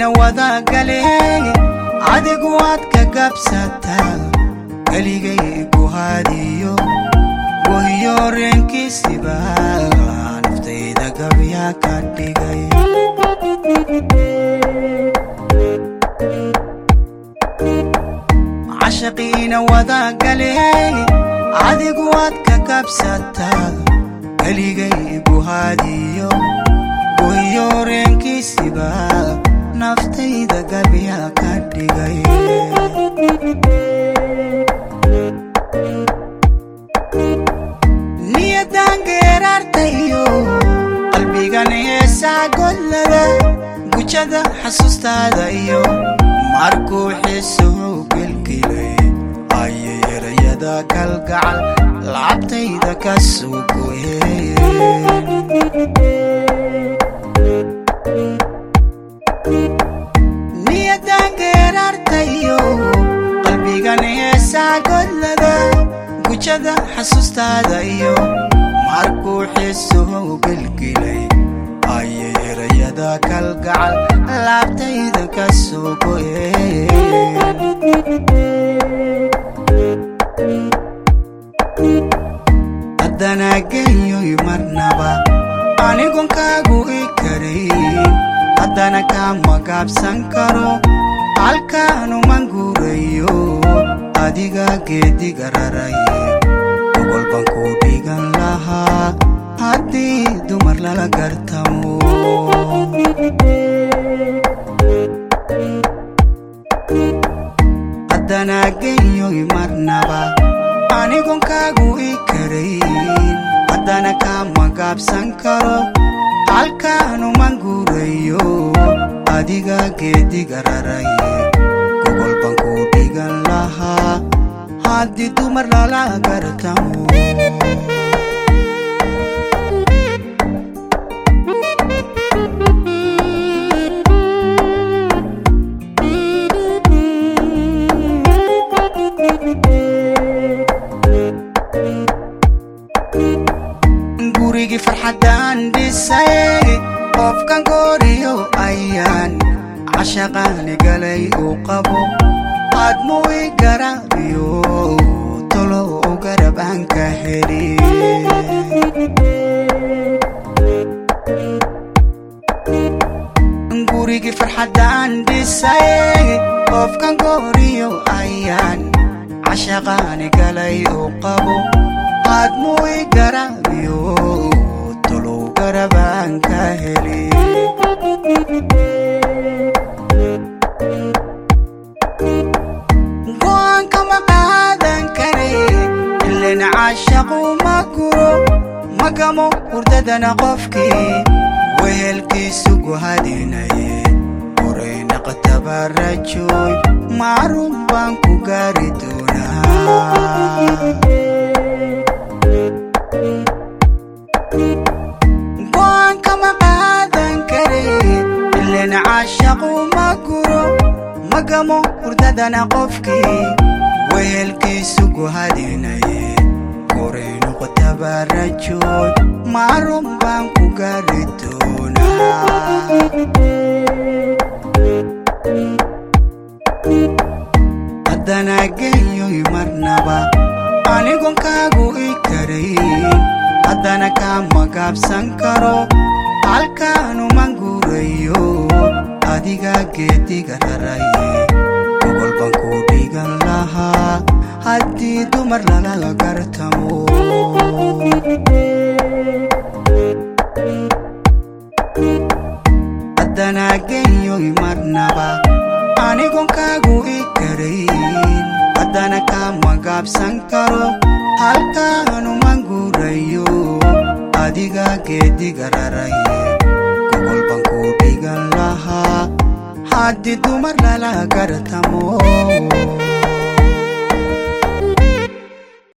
cashaqiina wadagaleen adigu waad ka gabsataa keligay guhaadiyo gohiyo reenkiisiba naftayda gabyaa ka dhigay cashaqiina wadagaleen adigu waad ka gabsataa keligay guhaadiyo gohiyo reenkiisiba naftayda gabyaa ka dhigay niyadan geeraartayo qalbigan heesaa godlada gujada xasuustaada iyo markuu xiisuhu gelgelay ayay erayada kalgacal lacabtayda ka soo goyeen niyadan geeraartayo qalbigan heesaa godlada gujada xasuustaada iyo markuu xiisuhu gelgelay ayay erayada kalgacal laabtayda ka soo goyeen haddana genyoy marnaba anigon kaagu i karayn haddana kama gaabsan karo halkaanuman guurayo adiga geediga raraye gogol baan ku dhigan lahaa haddii dumar lala gartamo haddana genyoy marnaba anigon kaagu i karayn haddana kama gaabsan karo halkaanuman guurayo adiga geediga raraye gogol baan ku dhigan lahaa haddii dumar lala gartamo gurigii farxaddaan dhisay qofkan gooriyo ayaan cashaqaani galay uu qabo aadmuu i garaabiyo tolo u garab aan ka heli gurigii farxaddaan dhisay qofkan gooriyo ayaan cashaqaani galay uu qabo aadmuu i garaabiyo tolow garab aan ka heli go'aan kama qaadan kare ilan caashaqu ma guro magamo hurdadana qofkii wehelkiisu guhadinaye horayna qatabarajoy macruuf baan ku gaari doonaa go'aan kama qaadan kare ilan caashaqu ma guro magamo hurdadana qofkii wehelkiisu guhadinaye koraynu qatabarajoy macruuf baan ku gaari doonaa haddana genyoy marnaba anigon kaagu i karayn haddana kama gaabsan karo halkaanuman guurayo adiga geediga raraye gogol baan ku dhigan lahaa haddii dumar lala gartamo haddana genyoy marnaba anigon kaagu i karayn haddana kama gaabsan karo halkaanuman guurayo adiga geediga raraye gogol baan ku dhigan lahaa haddii dumar lala gartamo